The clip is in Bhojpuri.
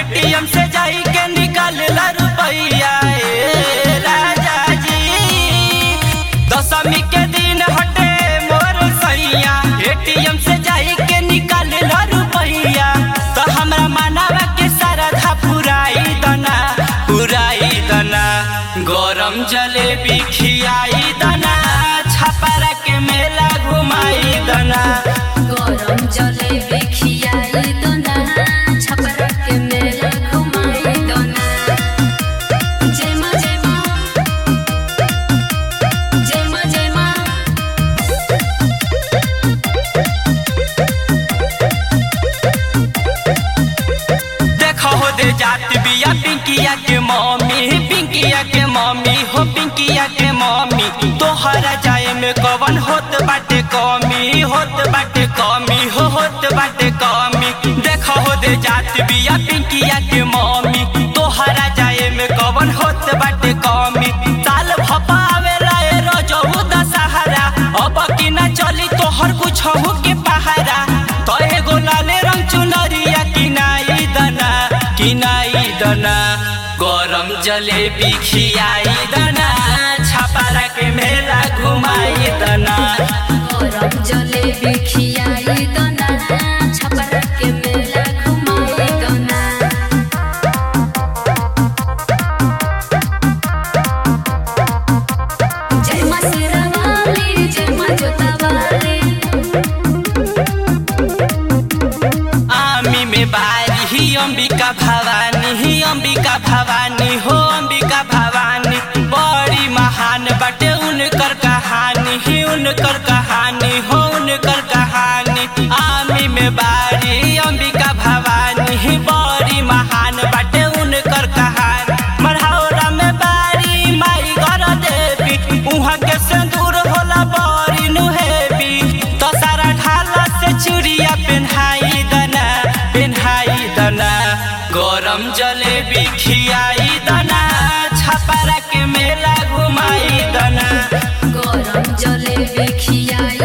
एटीएम से जाई के निकाल ला रुपैया ए राजा जी दशमी के दिन हटे मोर सैया एटीएम से जाई के निकाल ला रुपैया तो हमरा मानवा के सरधा पुराई दना पुराई दना गरम जलेबी खियाई दना छपरा के मेला घुमाई दना गरम जलेबी खियाई दोना छपरा के मेला घुमाई दोना जय माँ जय माँ जय माँ जय माँ देखो हो दे जात बिया पिंकिया के मम्मी पिंकिया के मम्मी हो पिंकिया के मम्मी तोहरा जाए में कवन होत बाटे कमी होत बाटे कमी हो होत बाटे कमी देखो हो दे जात बिया पिंकिया के मम्मी तोहरा जाए में कवन होत बाटे कमी साल भपावे लाए रजऊ दशहरा अब की ना चली तोहर कुछ हो के पहारा तो एगो लाले रंग चुनरिया किनाई दना किनाई दना गरम जलेबी खियाई दना छपारा के मेला घुमाई दना गरम जलेबी खियाई दोना छपरा के मेला घुमाई दोना जय माँ शेरावाली जय माँ जोतावाली आमी में बारी ही अंबिका भवानी ही अंबिका भवानी हो अंबिका भवानी बड़ी महान बटे उनकर कहानी ही उनकर कहानी हो उनकर कहानी आमी में बारी अंबिका भवानी ही बड़ी महान बटे उनकर कहानी मढ़ौरा में बारी माई घर देवी उहाँ के सिंदूर होला बड़ी नुहेबी तो सारा ढाला से चूड़िया पेन्हाई दना पेन्हाई दना गरम जलेबी खियाई दना छपरा के मेला घुमाई दना गरम जलेबी खियाई